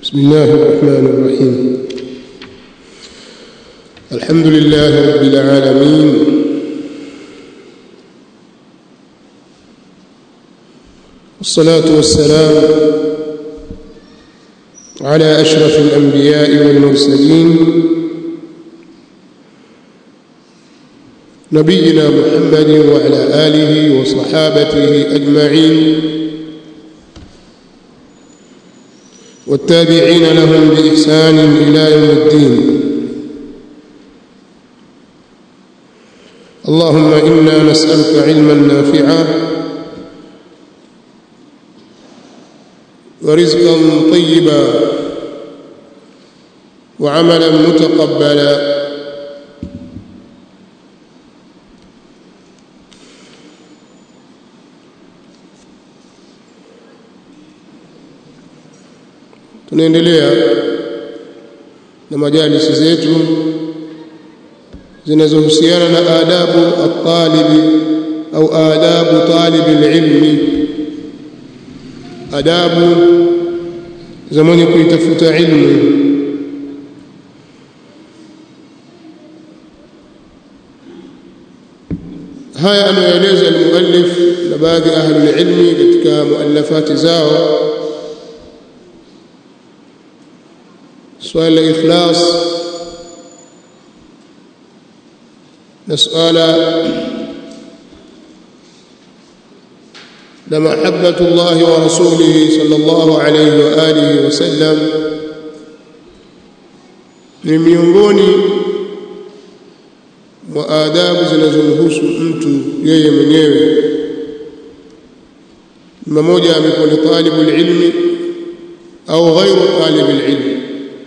بسم الله الرحمن الرحيم الحمد لله رب العالمين والصلاة والسلام على أشرف الأنبياء والمرسلين نبينا محمد وعلى آله وصحابته أجمعين والتابعين لهم بإحسان إلى يوم الدين اللهم إنا نسألك علما نافعا ورزقا طيبا وعملا متقبلا tunaendelea na majalisi zetu zinazohusiana na adabu at-talibi au adabu talibi ilmi adabu za mwenye kuitafuta ilmu haya anayoeleza al-muallif na baadhi ya ahli ilmi katika muallafati zao swala la ikhlas na swala la mahabbatu Allah wa rasulihi sallallahu alayhi wa alihi wasallam ni miongoni mwa adabu zinazomhusu mtu yeye mwenyewe mmoja amekuwa ni talibu ilmi au ghairu talibu ilmi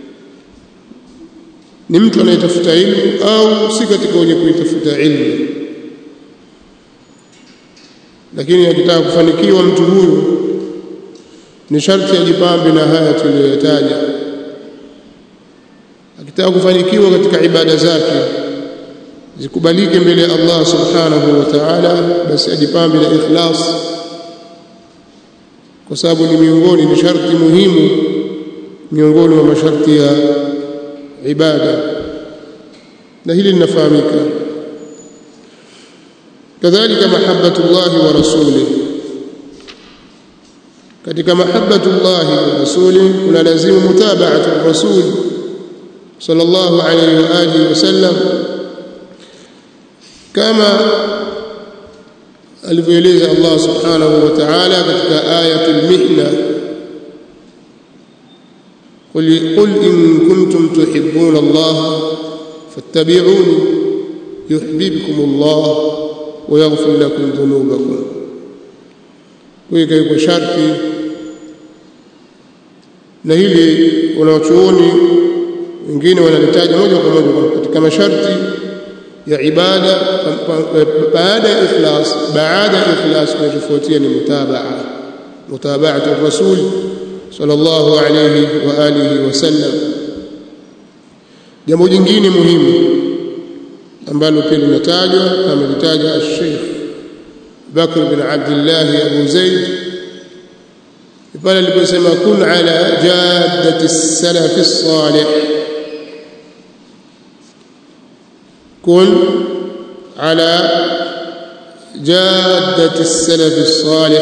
ni mtu anayetafuta ilmu au si katika wenye kuitafuta ilmu lakini akitaka kufanikiwa mtu huyu ni sharti ajipambe na haya tuliyoyataja akitaka kufanikiwa katika ibada zake zikubalike mbele ya Allah subhanahu wa ta'ala basi ajipambe na ikhlas kwa sababu ni miongoni ni sharti muhimu miongoni mwa masharti ya ibada na hili linafahamika kadhalika mahabbatullah wa rasulih katika mahabbatullah wa rasulih kuna lazimu mutaba'atu rasul sallallahu alayhi wa alihi wasallam kama alivyoeleza Allah subhanahu wa ta'ala katika ayatul mihna قل قل إن كنتم تحبون الله فاتبعوني يحببكم الله ويغفر لكم ذنوبكم kuweka iko sharti na hili wanawachuoni wengine wanalitaja moja kwa moja katika masharti ya ibada baada ya ikhlas baada ya ikhlas kinachofuatia ni mutabaa mutabaatu rasul صلى الله عليه واله وسلم jambo jingine muhimu ambalo pia linatajwa kama litaja al-Sheikh Bakr bin Abdullah Abu Zaid pale aliposema kun ala jaddati as-salaf as-salih kun ala jaddati as-salaf as-salih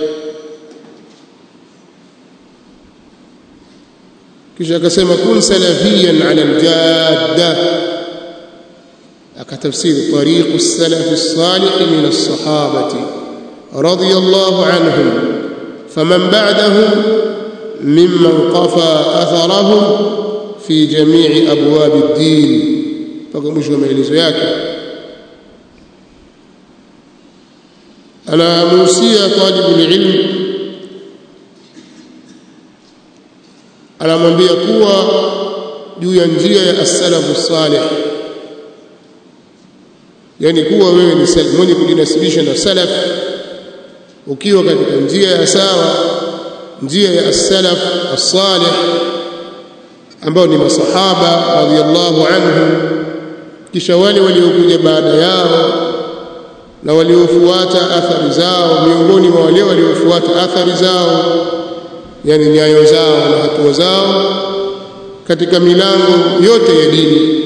kisha akasema kun salafiyan ala aljadda akatafsiri tariqu salaf as-salih min as-sahabati radiyallahu anhum faman ba'dahum mimman qafa atharahum fi jami'i abwab ad-din mpaka mwisho wa maelezo yake anamuhusia talibu ilm anamwambia kuwa juu ya njia ya as-salafu salih yani kuwa wewe ni salaf mwenye kujinasibisha na salaf ukiwa katika njia ya sawa njia ya as-salaf as-salih ambao ni masahaba radhiyallahu anhum kisha wale waliokuja baada yao na waliofuata athari zao miongoni mwa wale waliofuata athari zao yani nyayo zao na hatua zao katika milango yote ya dini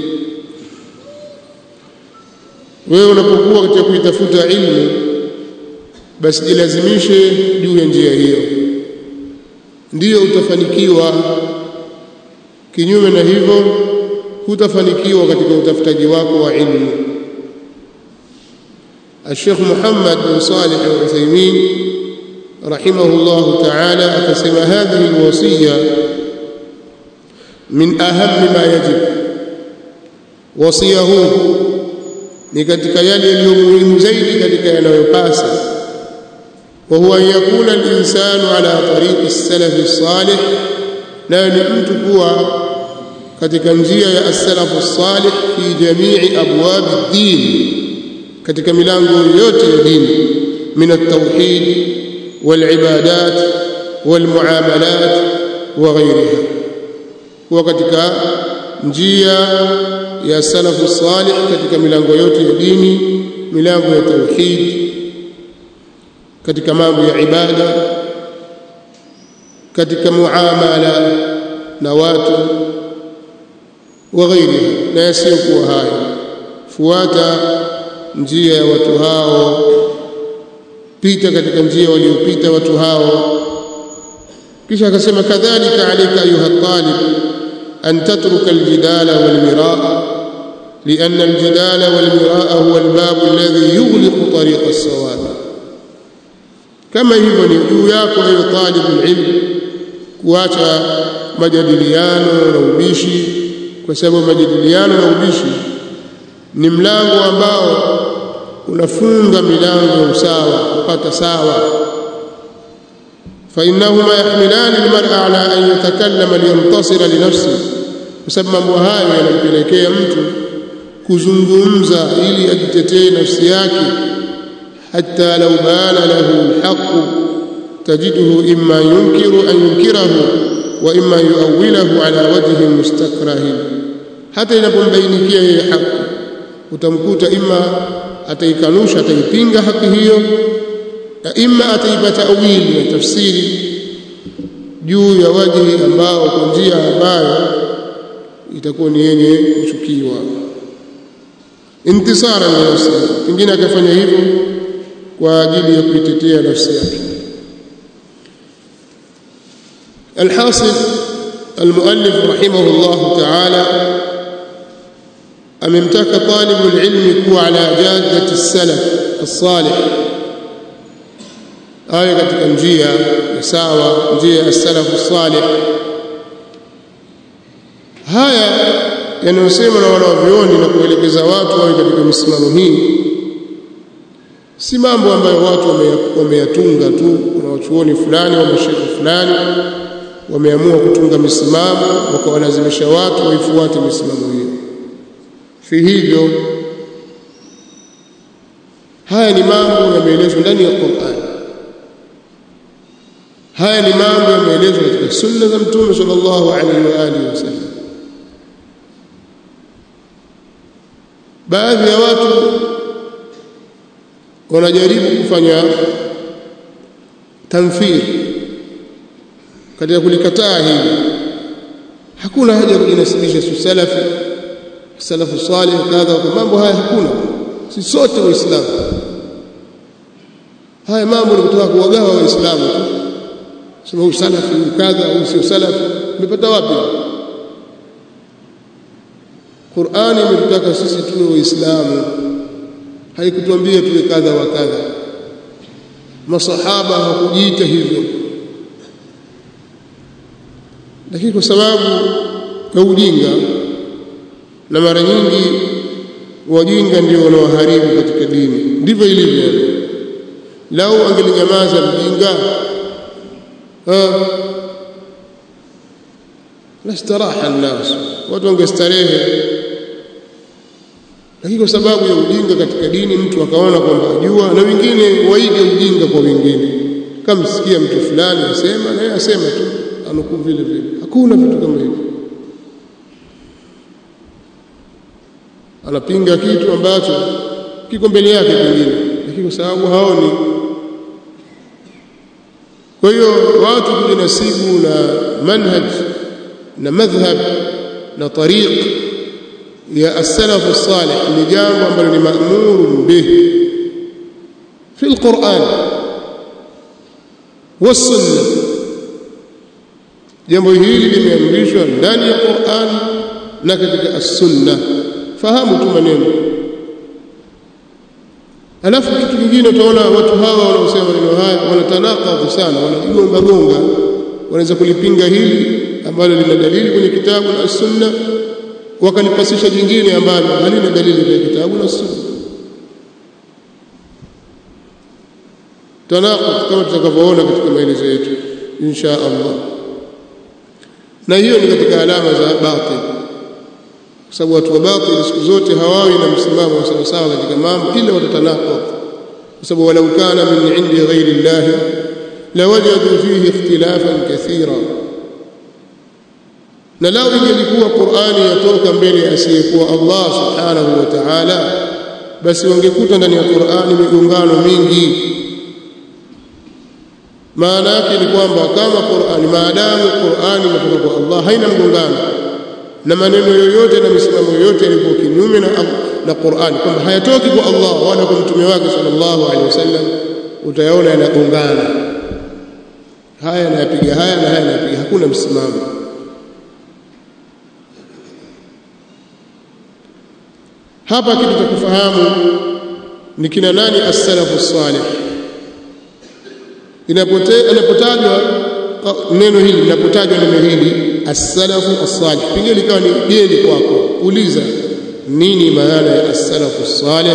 wewe unapokuwa katika kuitafuta ilmu basi jilazimishe juu ya njia hiyo ndiyo utafanikiwa kinyume na hivyo hutafanikiwa katika utafutaji wako wa ilmu الشيخ محمد بن صالح العثيمين رحمه الله تعالى أقسم هذه الوصية من أهم ما يجب وصيه ni katika yale yaliyo muhimu zaidi katika yanayopasa wa huwa an yakuna al-insanu ala tariqi as-salaf as-salih na ni mtu kuwa katika njia ya as-salaf as-salih fi jami'i abwab ad-din katika milango yote ya dini min at-tauhid wal-ibadat wal-muamalat wa ghayriha huwa katika njia ya salafu salih katika milango yote ya dini milango ya tauhid katika mambo ya ibada katika muamala na watu wa ghairiha na yasiyokuwa hayo fuata njia ya watu hao pita katika njia waliopita watu hao kisha akasema kadhalika alayka ayuha talib أن تترك الجدال والمراء لأن الجدال والمراء هو الباب الذي يغلق طريق الصواب كما hivyo ni juu yako ewe talibul ilm kuacha majadiliano na ubishi kwa sababu majadiliano na ubishi ni mlango ambao unafunga milango ya usawa kupata sawa فإنهما يحملان المرء على أن يتكلم لينتصر لنفسه بسبب mambo hayo yanampelekea mtu kuzungumza ili ajitetee nafsi yake hatta law bana lahu alhaq tajiduhu imma yunkiru an yunkirahu wa imma yuawilahu ala wajhi mustakrahin hata inapombainikia yeye haki utamkuta imma ataikanusha ataipinga haki hiyo na imma ataipa tawili na tafsiri juu ya wajihi ambao kwa njia ambayo itakuwa ni yenye kuchukiwa intisara na nafsi pengine akafanya hivyo kwa ajili ya kuitetea nafsi yake الحاصل المؤلف رحمه الله تعالى أممتك طالب العلم كو على جادة السلف الصالح awe katika njia sawa njia ya salafu salih haya yanayosema na wanavyuoni na kuelekeza watu wawe katika misimamo hii si mambo ambayo watu wameyatunga tu kuna wachuoni fulani wa mashekhe fulani wameamua kutunga misimamo wakawalazimisha watu waifuate misimamo hiyo si hivyo haya ni mambo yameelezwa ndani ya Qur'an haya ni mambo yameelezwa katika sunna za mtume sallallahu alaihi wa alihi wasallam baadhi ya watu wanajaribu kufanya tamthil katika kulikataa hili hakuna haja ya kujinasibisha si salafi salafu salih kadha mambo haya hakuna si sote waislamu haya mambo ni kutoka kuwagawa waislamu tu sema huyu salafi huyu kadha huyu sio salafi umepata wapi Qur'ani imetutaka sisi tuwe waislamu haikutuambia tuwe kadha wa kadha masahaba hawakujiita hivyo lakini kwa sababu ya ujinga na mara nyingi wajinga ndio wanaoharibu katika dini ndivyo ilivyo lau angelinyamaza mjinga lastaraha nnas watu wangestarehe lakini kwa sababu ya ujinga katika dini mtu akaona kwamba ajua na wengine waige ujinga kwa wengine kama sikia mtu fulani asema na yeye asema tu anukuu vile vile hakuna vitu kama hivyo anapinga kitu ambacho kiko mbele yake pengine lakini kwa sababu haoni kwa hiyo watu kujinasibu na manhaj na madhhab na tariq ya as-salaf as-salih ni jambo ambalo ni ma'mur bih fi al-Qur'an was-sunnah jambo hili limeamrishwa ndani ya Qur'an na katika as-sunnah fahamu tu maneno alafu kitu kingine utaona watu hawa wanaosema maneno haya wanatanakadhu sana wanajigonga gonga wanaweza kulipinga hili ambalo lina dalili kwenye kitabu na sunna wakalipasisha jingine ambalo halina dalili kwenye kitabu na sunna tanaqud kama tutakavyoona katika maelezo yetu insha Allah na hiyo ni katika alama za batil kwa sababu watu wa batil siku zote hawawi na msimamo wa sawa sawa katika mambo ila watatanaqud kwa sababu walau kana min indi ghairi Allah lawajadu fihi ikhtilafan kathira na lao ingelikuwa Qur'ani yatoka mbele asiyekuwa Allah subhanahu wa ta'ala basi wangekuta ndani ya Qur'ani migongano mingi maana yake ni kwamba kama Qur'ani maadamu Qur'ani inatoka kwa Allah haina mgongano na maneno yoyote na misimamo yoyote yaliyo kinyume na na Qur'ani kwamba hayatoki kwa Allah wala kwa mtume wake sallallahu alaihi wasallam utayaona yanagongana haya yanapiga haya na haya yanapiga hakuna msimamo hapa kitu cha kufahamu ni kina nani as-salafu salih inapotajwa neno hili linapotajwa neno hili as-salafu as-salih pengine likawa ni geni kwako uliza nini maana ya as-salafu as-salih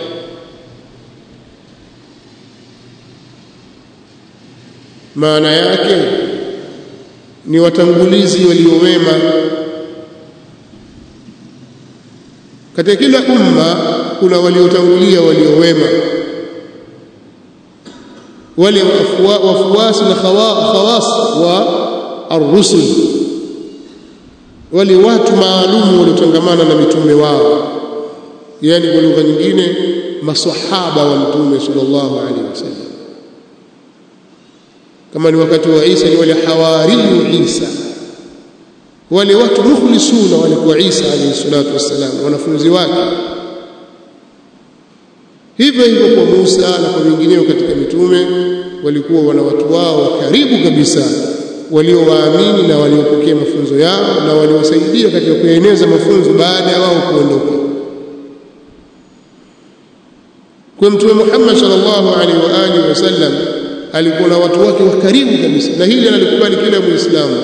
maana yake ni watangulizi waliowema katika kila umma kuna waliotangulia waliowema wale wafuasi na khawas wa ar-rusul wale watu maalum waliotangamana na mitume wao yani kwa lugha nyingine maswahaba wa mtume sallallahu alaihi wasallam kama ni wakati wa Isa ni wale hawariyu Isa wale watu mukhlisuna walikuwa Isa alayhi salatu wassalam wanafunzi wake hivyo hivyo kwa Musa na kwa wengineo katika mitume walikuwa wana watu wao wa karibu kabisa waliowaamini na waliopokea mafunzo yao na waliwasaidia katika kueneza mafunzo baada ya wao kuondoka kwa mtume Muhammad sallallahu alaihi wa alihi wasallam alikuwa na watu wake wa karibu kabisa na hili analikubali kila muislamu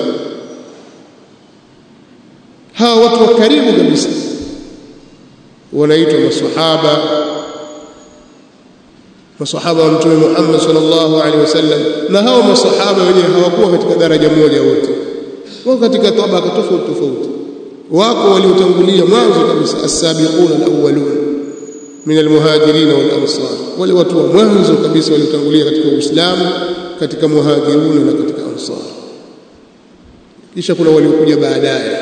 hawa watu wa karibu kabisa wanaitwa maswahaba maswahaba wa mtume Muhammad sallallahu alaihi wasallam na hao maswahaba wenyewe hawakuwa katika daraja moja wote wao katika tabaka tofauti tofauti wako waliotangulia mwanzo kabisa as-sabiquna al-awwalun min al-muhajirin wal-ansar wale watu wa mwanzo kabisa waliotangulia katika Uislamu katika muhajiruna na katika ansar kisha kuna waliokuja baadaye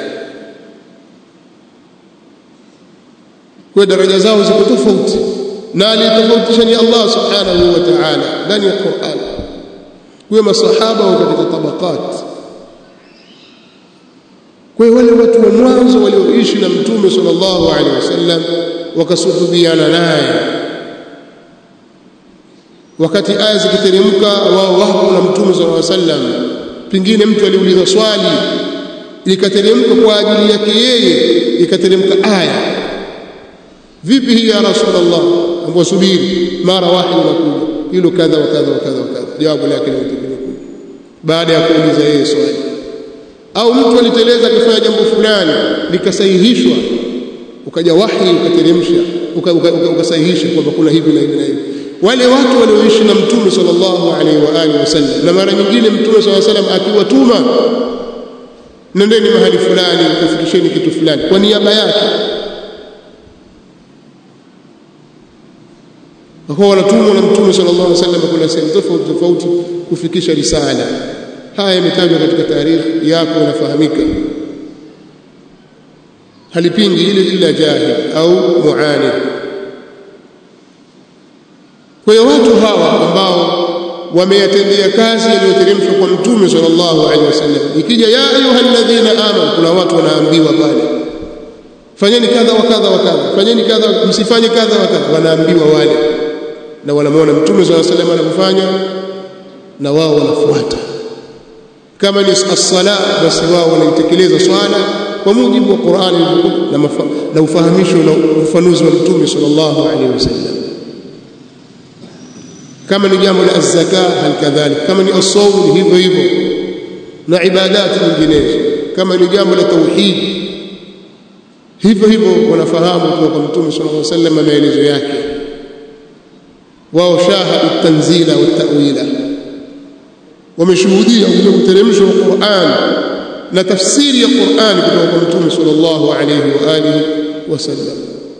kwa daraja zao ziko tofauti na aliyetofautisha ni Allah subhanahu wa ta'ala ndani ya Qur'an kwa masahaba wa katika tabakat kwa wale watu wa mwanzo walioishi na mtume sallallahu alaihi wasallam wakasuhubiana naye wakati aya zikiteremka wao wapo na mtume sallallahu alaihi wasallam pingine mtu aliuliza swali ikateremka kwa ajili yake yeye ikateremka aya vipi hii ya rasulullah ambao subiri mara wahi unakuja hilo kadha wa kadha wa kadha wa kadha jawabu lake ni utakuja baada ya kuuliza yeye swali au mtu aliteleza akifanya jambo fulani likasahihishwa ukaja wahi ukateremsha ukasahihisha kwamba kuna hivi na hivi na hivi wale watu walioishi na mtume sallallahu alaihi wa alihi wasallam na mara nyingine mtume sallallahu alaihi wasallam akiwatuma nendeni mahali fulani kufikisheni kitu fulani kwa niaba yake wakawa wanatumwa na mtume sallallahu alaihi wasallam kuna sehemu tofauti tofauti kufikisha risala haya yametajwa katika taarikhi yako inafahamika halipingi ile ila jahil au muanid kwa hiyo watu hawa ambao wameyatendea kazi yaliyoteremshwa kwa mtume sallallahu alaihi wasallam ikija ya ayyuhalladhina amanu kuna watu wanaambiwa pale fanyeni kadha wa kadha wa kadha fanyeni kadha msifanye kadha wa kadha wanaambiwa wale na wanamwona mtume sallallahu alaihi wasallam anapofanya na wao wanafuata kama ni as-sala basi wao wanaitekeleza swala kwa mujibu wa Qur'ani na, na ufahamisho na ufanuzi wa mtume sallallahu alaihi wasallam kama ni jambo la zaka halikadhalik kama ni as-sawm hivyo hivyo na ibadati nyinginezo kama ni jambo la tauhid hivyo hivyo wanafahamu kutoka kwa mtume sallallahu alaihi wasallam maelezo yake wao shahadu tanzila wa ta'wila wameshuhudia ule uteremsho wa Qur'an na tafsiri ya Qur'an kutoka kwa mtume sallallahu alaihi wa alihi wasallam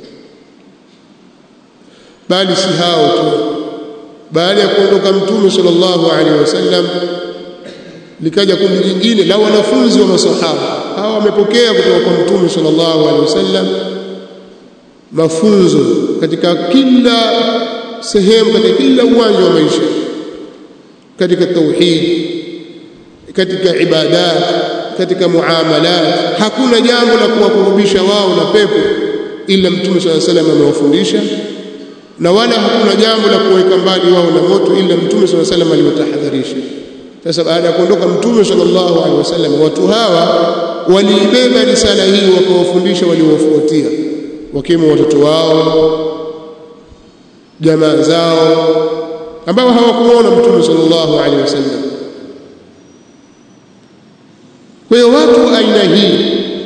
bali si hao tu baada ya kuondoka mtume sallallahu alaihi wasallam likaja kundi jingine la wanafunzi wa masahaba hawa wamepokea kutoka kwa mtume sallallahu alaihi wasallam mafunzo katika kila sehemu katika kila uwanja wa maisha katika tauhid katika ibadat katika muamalat hakuna jambo la kuwakurubisha wao na pepo ila mtume sallallahu alaihi wasallam amewafundisha na wala hakuna jambo la kuweka mbali wao na moto ila mtume sallallahu alaihi wasallam aliwatahadharisha sasa baada ya kuondoka mtume sallallahu alaihi wasallam watu hawa waliibeba risala hii wakawafundisha waliowafuatia wakiwemo watoto wao jamaa zao ambao hawakuona mtume sallallahu alaihi wasallam kwa hiyo watu aina hii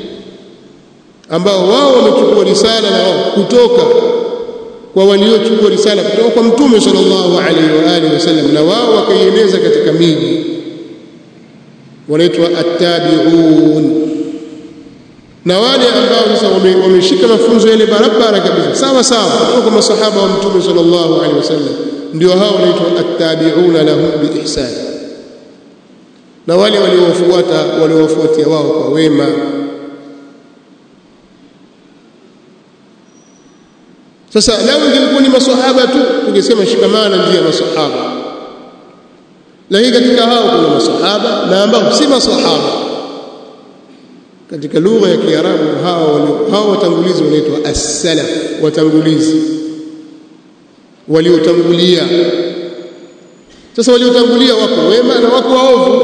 ambao wao wamechukua risala na wao kutoka kwa waliochukua risala kutoka kwa mtume sallallahu alaihi wa alihi wasallam na wao wakaieneza katika miji wanaitwa attabi'un na wale ambao sasa wameshika mafunzo yale barabara kabisa sawa sawa kutoka kwa masahaba wa mtume sallallahu alaihi wasallam ndio hao wanaitwa attabi'una lahum biihsan na wale waliowafuata waliowafuatia wao kwa wema sasa lau ingekuwa ni maswahaba tu tungesema shikamana njia ya maswahaba lakini katika hao kuna maswahaba na ambao si maswahaba katika lugha ya Kiarabu hao hao watangulizi wanaitwa as-salaf watangulizi waliotangulia sasa waliotangulia wako wema na wako waovu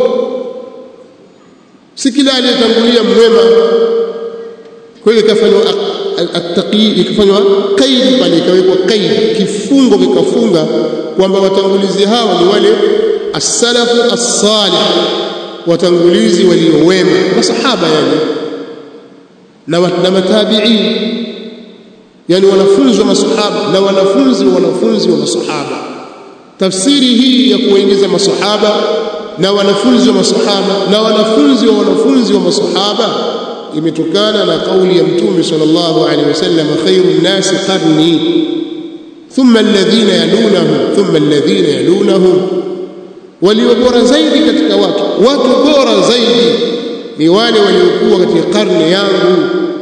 si kila aliyetangulia mwema kwa hiyo ikafanywa attaqi ikafanywa kaidi pale ikawekwa kaidi kifungo kikafunga kwamba watangulizi hawa ni wale as-salafu as-salih watangulizi waliowema masahaba yani na na matabi'in yani wanafunzi wa masahaba na wanafunzi wa wanafunzi wa masahaba tafsiri hii ya kuwaingiza masahaba na wanafunzi wa masahaba na wanafunzi wa wanafunzi wa masahaba imetokana na kauli ya mtume sallallahu alaihi wasallam khairun nasi qarni thumma alladhina yalunahum thumma alladhina yalunahum walio bora zaidi katika watu watu bora zaidi ni wale waliokuwa katika karne yangu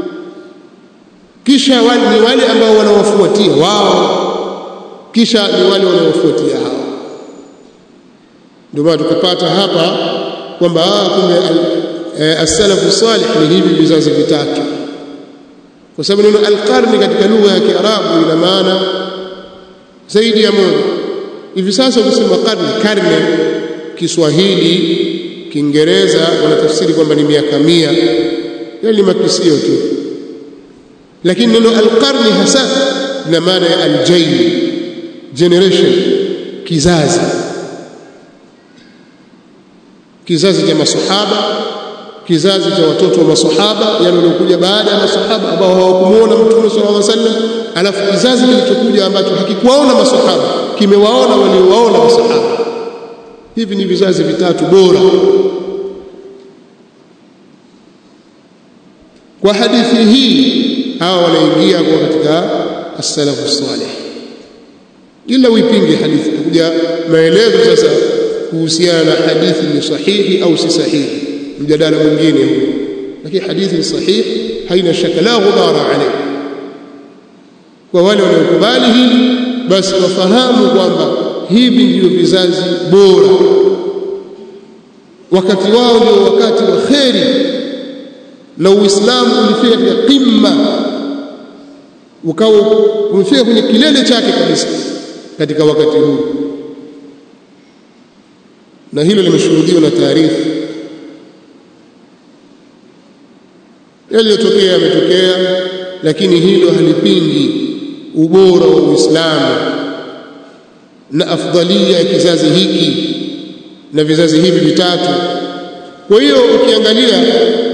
kisha wale ni wale ambao wanawafuatia wao kisha ni wale wanaofuatia hao ndio maana tukapata hapa kwamba kumbe as-salafu salih ni hivi vizazi vitatu kwa sababu neno al-qarni katika lugha ya Kiarabu ina maana zaidi ya moja hivi sasa ukisema karne karne Kiswahili Kiingereza wanatafsiri kwamba ni miaka mia yale ni makisio tu lakini neno al-qarni hasa lina maana ya al-jayl generation kizazi kizazi cha masahaba kizazi cha watoto wa masahaba yani waliokuja baada ya masahaba ambao hawakumuona mtume sallallahu alaihi wasallam alafu kizazi kilichokuja ambacho hakikuwaona masahaba kimewaona waliowaona masahaba hivi ni vizazi vitatu bora kwa hadithi hii hawa wanaingia kwa katika as-salafu salih ila uipinge hadithi kuja maelezo sasa kuhusiana na hadithi ni sahihi au si sahihi mjadala mwingine huu lakini hadithi ni sahihi haina shaka la ghubara alayhi kwa wale wanaokubali hili basi wafahamu kwamba hivi ndio vizazi bora wakati wao ndio wakati wa kheri na uislamu ulifika katika qimma ukawa umefika kwenye kilele chake kabisa katika wakati huu na hilo limeshuhudiwa na taarifa yaliyotokea yametokea lakini hilo halipingi ubora wa Uislamu na afdalia ya kizazi hiki na vizazi hivi vitatu kwa hiyo ukiangalia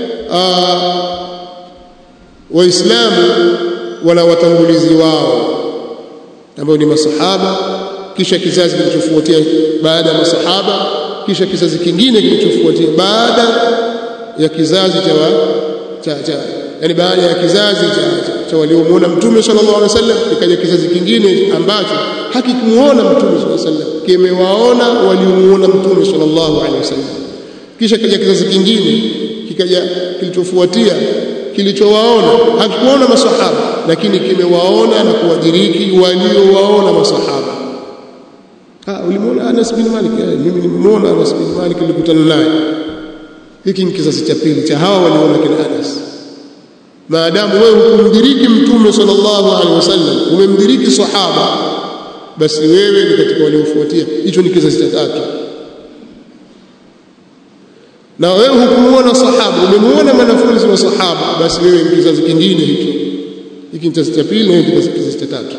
waislamu wana watangulizi wao ambao ni masahaba kisha kizazi kilichofuatia baada ya masahaba kisha kizazi kingine kilichofuatia baada ya kizazi cha cha, cha yani baada ya kizazi cha, cha, cha waliomuona mtume sallallahu alaihi wasallam ikaja kizazi kingine ambacho hakikumuona mtume sallallahu alaihi wasallam kimewaona waliomuona mtume sallallahu alaihi wasallam kisha kaja kizazi kingine kikaja kilichofuatia kilichowaona hakikuona masahaba lakini kimewaona na kuwadiriki waliowaona masahaba ah ulimuona Anas bin Malik mimi nimemuona Anas bin Malik nilikutana naye hiki ni kizazi cha pili cha hawa waliona kina Anas maadamu wewe hukumdiriki mtume sallallahu alaihi wasallam umemdiriki sahaba basi wewe ni katika waliofuatia hicho ni kizazi cha tatu na wewe hukumuona sahaba umemuona mwanafunzi wa sahaba basi wewe ni kizazi kingine hicho hiki ni kizazi cha pili na hiki ni kizazi cha tatu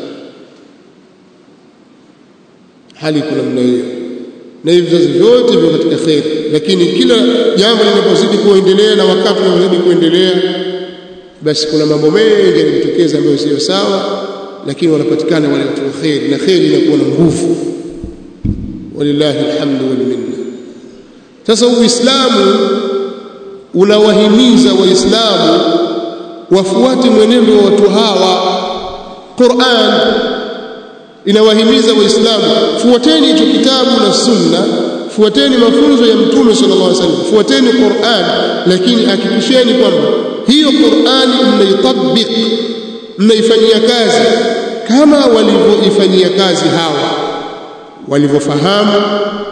hali kuna namna hiyo na hivi vizazi vyote viko katika kheri lakini kila jambo linapozidi kuendelea na wakati unazidi kuendelea basi kuna mambo mengi yanajitokeza ambayo sio sawa lakini wanapatikana wale watu wa kheri na kheri inakuwa na nguvu walillahi alhamdu wal minna sasa uislamu unawahimiza waislamu wafuate mwenendo wa watu hawa Qur'an inawahimiza waislamu fuateni hicho kitabu na sunna fuateni mafunzo ya mtume sallallahu alaihi wasallam fuateni Qur'an lakini hakikisheni kwamba hiyo Qur'ani mnaitabik mnaifanyia kazi kama walivyoifanyia kazi hawa walivyofahamu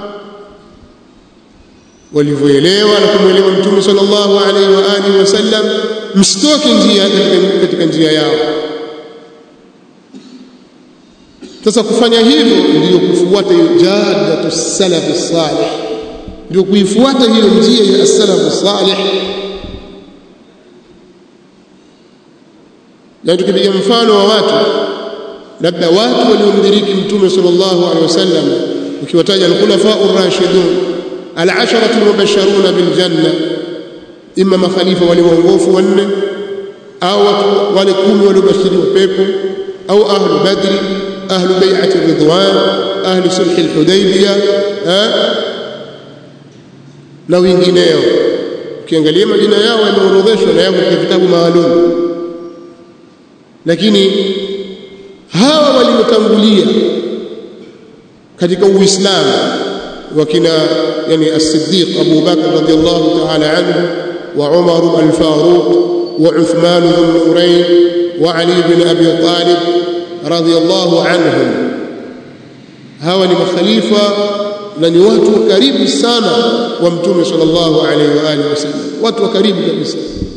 walivyoelewa na kumwelewa mtume sallallahu alaihi wa alihi wasallam msitoke njia katika, katika njia yao sasa kufanya hivyo ndio kufuata hiyo jadatu salafi salih ndio kuifuata hiyo njia ya salafu salih na tukipiga mfano wa watu labda watu waliomdiriki mtume sallallahu alaihi wasallam ukiwataja al-khulafa ar-rashidun al-asharatu mubashsharuna bil janna imma makhalifa wale waongofu wanne au watu wale kumi waliobashiriwa pepo au ahlu badri ahlu bai'ati ridwan ahlu sulh al-hudaybiyah na wengineo ukiangalia majina yao yameorodheshwa na yako katika vitabu maalum lakini hawa waliotangulia katika uislamu wakina yani as-siddiq Abu Bakr radiyallahu ta'ala anhu wa Umar al-Faruq wa Uthman dhun-nurayn wa Ali ibn Abi Talib radiyallahu anhum hawa ni makhalifa na ni watu wa karibu sana wa mtume sallallahu alaihi wa alihi wasallam watu wa karibu kabisa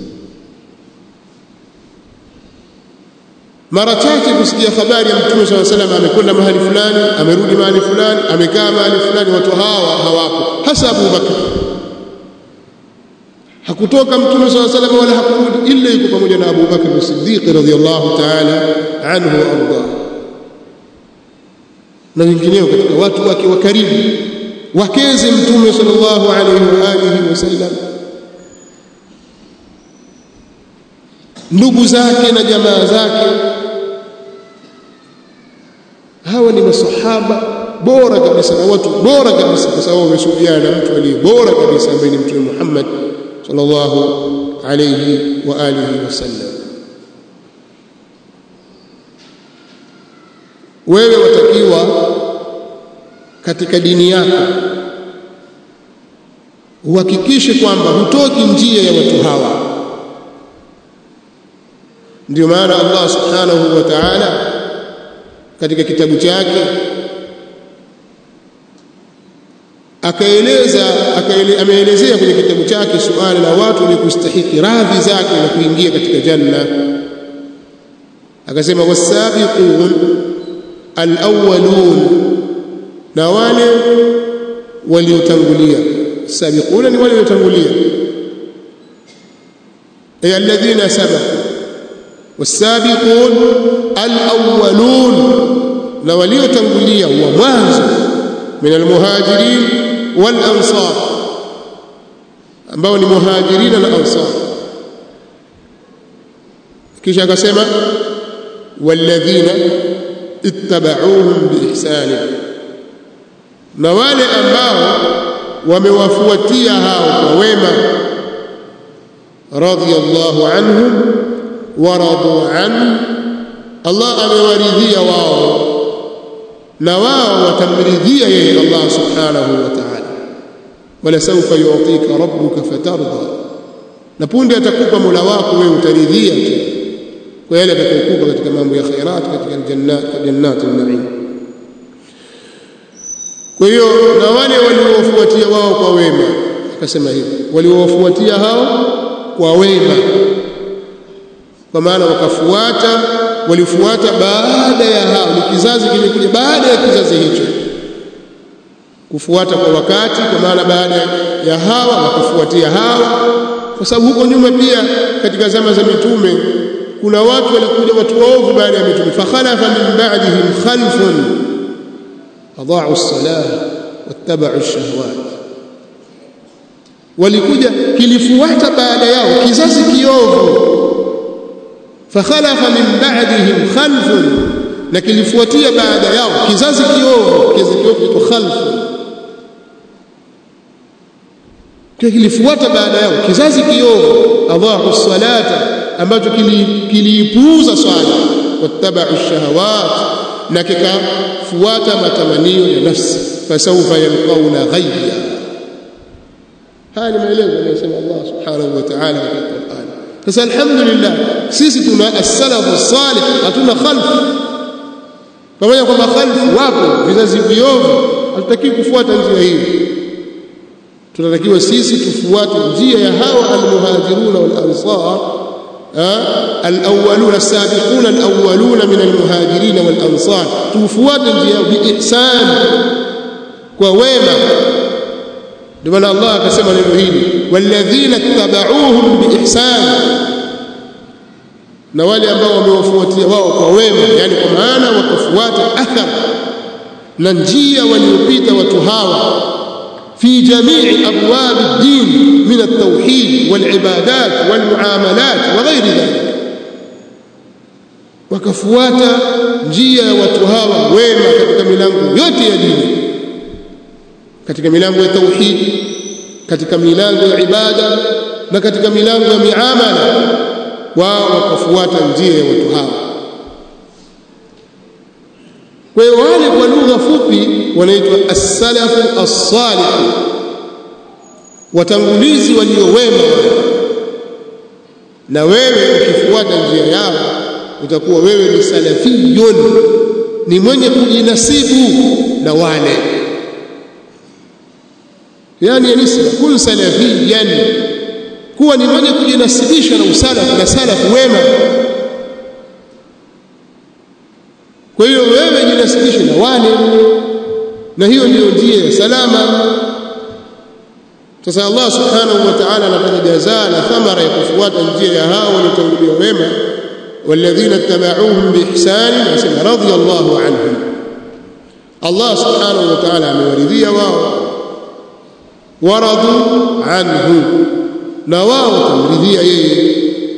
mara chache kusikia habari ya mtume swalla salam amekwenda mahali fulani amerudi mahali fulani amekaa mahali fulani watu hawa hawapo hasa Abu Bakar hakutoka mtume swalla salam wala hakurudi illa yuko pamoja na Abu Bakar as-Siddiq radhiyallahu ta'ala anhu wa arda na wengineo katika watu wake wa karibu wakeze mtume sallallahu alayhi wa alihi wasallam ndugu zake na jamaa zake hawa ni masahaba bora kabisa na watu bora kabisa kwa sababu wamesuhubiana na mtu aliye bora kabisa ambaye ni mtume Muhammad sallallahu alayhi wa alihi wasallam wewe watakiwa katika dini yako uhakikishe kwamba hutoki njia ya watu hawa ndio maana Allah subhanahu wa ta'ala katika kitabu chake akaeleza akaele, ameelezea kwenye kitabu chake suala la watu wenye kustahiki radhi zake na kuingia katika janna akasema wasabiqun alawwalun na wale waliotangulia sabiquna ni wale waliotangulia ay alladhina sabaqu wasabiqun alawwalun na waliotangulia wa mwanzo min almuhajirin wal ansar ambao ni muhajirina na ansar kisha akasema walladhina ittaba'uuhum biihsani na wale ambao wamewafuatia hao kwa wema radiyallahu anhum wa radu an Allah amewaridhia wao na wao watamridhia yeye Allah subhanahu wa ta'ala wala sawfa yu'tika rabbuka fatarda na punde atakupa Mola wako wewe utaridhia tu kwa yale atakayokupa katika mambo ya khairat katika jannat jannat an-na'im kwa hiyo na wale waliowafuatia wao kwa wema akasema hivi waliowafuatia hao kwa wema kwa maana wakafuata walifuata baada ya hao ni kizazi kimekuja baada ya kizazi hicho kufuata kwa wakati kwa maana baada ya hawa wakafuatia hawa kwa sababu huko nyuma pia katika zama za mitume kuna watu walikuja watu waovu baada ya mitume fakhalafa min ba'dihim khalfun adaa'u as-salah wattaba'u ash-shahawat walikuja kilifuata baada yao kizazi kiovu fakhalafa min ba'dihim khalfun na kilifuatia baada yao kizazi kiovu kizazi kiovu kito khalfun kilifuata baada yao kizazi kiovu adhahu salata ambacho kiliipuuza swala wattabau shahawat na kikafuata matamanio ya nafsi fasawfa yalqauna ghayya haya ni maelezo aliyosema Allah subhanahu wa ta'ala katika Qur'an sasa alhamdulillah sisi tuna as-salafu salih hatuna khalf pamoja kwamba khalf wapo vizazi viovu hatutaki kufuata njia hii tunatakiwa sisi tufuate njia ya hawa almuhajiruna wal ansar alawwaluna as-sabiquna alawwaluna min almuhajirin wal ansar tufuate njia bi ihsan kwa wema ndio maana Allah akasema neno hili walladhina tabauhum bi ihsan na wale ambao wamewafuatia wao kwa wema yani kwa maana wakafuata athar na njia waliopita watu hawa في جميع أبواب الدين من التوحيد والعبادات والمعاملات وغير ذلك wakafuata njia ya watu hawa wema katika milango yote ya dini katika milango ya tauhidi katika milango ya ibada na katika milango ya miamala wao wakafuata njia ya watu hawa kwa hiyo wale kwa lugha fupi wanaitwa as-salafu as-salih watangulizi walio wema na wewe ukifuata njia yao utakuwa wewe ni salafiyun ni mwenye kujinasibu na wale yani nisba kun salafiyan kuwa ni mwenye kujinasibisha na usalafu na salafu wema kwa hiyo wewe jinasibishe na wale na hiyo ndiyo njia ya salama sasa Allah subhanahu wa ta'ala anataja jazaa na thamara ya kufuata njia ya hao waliotangulia wema walladhina tabauhum biihsan nasema radiyallahu anhum Allah subhanahu wa ta'ala amewaridhia wao waradu anhu na wao watamridhia yeye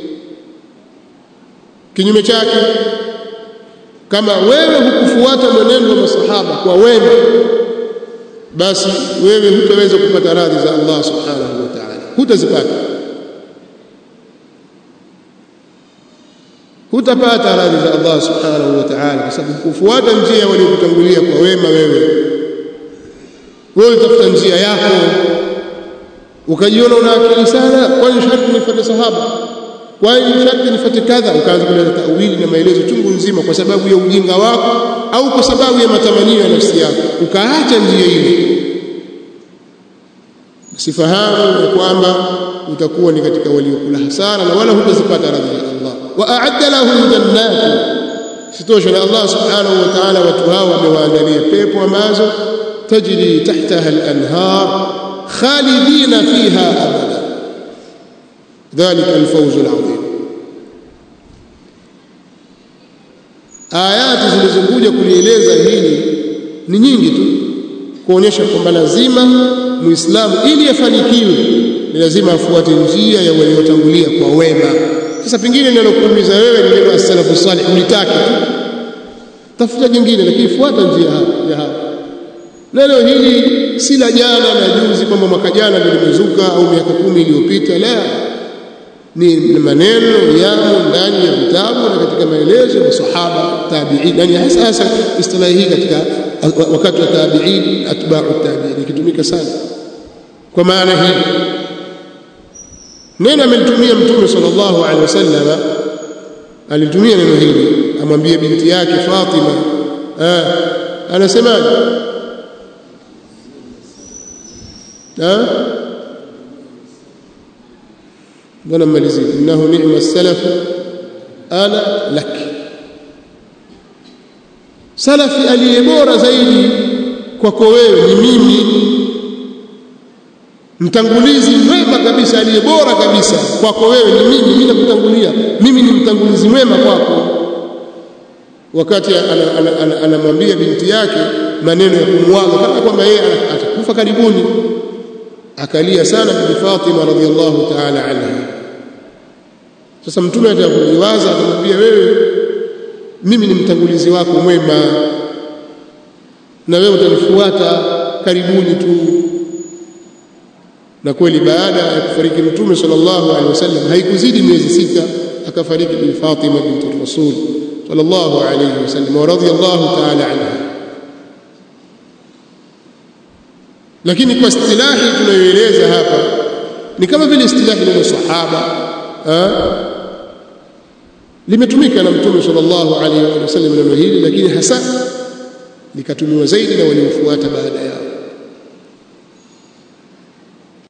kinyume chake kama wewe hukufuata mwenendo wa masahaba kwa wema basi wewe hutaweza kupata radhi za Allah subhanahu wa ta'ala hutazipata hutapata radhi za Allah subhanahu wa ta'ala kwa sababu kufuata njia waliokutangulia kwa wema wewe wewe utafuta njia yako ukajiona una akili sana kwani sharti nifuate sahaba kwani sharti nifuate kadha ukaanza kuleta tawili na maelezo chungu nzima kwa sababu ya ujinga wako au kwa sababu ya matamanio ya nafsi yako ukaacha njia ile sifahamu ya kwamba utakuwa ni katika waliokula hasara na wala hutazipata radhi ya Allah wa a'adda lahum jannatu sitosha na Allah subhanahu wa ta'ala watu hao wamewaandalia pepo ambazo tajri tahtaha al-anhar khalidina fiha abada dhalika al-fawz al-'azim ayati zilizokuja kulieleza hili ni nyingi tu kuonyesha kwamba lazima muislamu ili afanikiwe ni lazima afuate njia ya waliotangulia kwa wema sasa pengine ninalokuuliza wewe ni neno as-salafu salih ulitaki tafuta jingine lakini fuata njia ya hapo neno hili si la jana na juzi kwamba mwaka jana ndio limezuka au miaka kumi iliyopita la ni maneno yamo ndani ya vitabu na katika maelezo ya sahaba tabi'in yani hasa hasa istilahi hii katika wakati wa tabi'in atba'u tabi'in ikitumika sana kwa maana hii neno amelitumia mtume sallallahu alaihi wasallam alitumia neno hili amwambie binti yake Fatima ah anasemaje ah mbona mmalizia innahu ni'ma salaf ana lak salafi aliye bora zaidi kwako wewe ni mimi mtangulizi mwema kabisa aliye bora kabisa kwako wewe ni mimi mimi nakutangulia mimi ni mtangulizi mwema kwako wakati anamwambia binti yake maneno ya kumwaga kama kwamba yeye atakufa karibuni akalia sana bibi Fatima radhiallahu ta'ala anha sasa mtume atakuliwaza akamwambia wewe mimi ni mtangulizi wako mwema na wewe utanifuata karibuni tu na kweli baada ya kufariki mtume sallallahu alaihi wasallam haikuzidi miezi sita akafariki bi Fatima binti Rasul sallallahu alaihi wasallam wa radiyallahu ta'ala anha lakini kwa istilahi tunayoeleza hapa ni kama vile istilahi neno sahaba limetumika na mtume sallallahu alaihi wasallam neno hili lakini hasa likatumiwa zaidi na waliofuata baada yao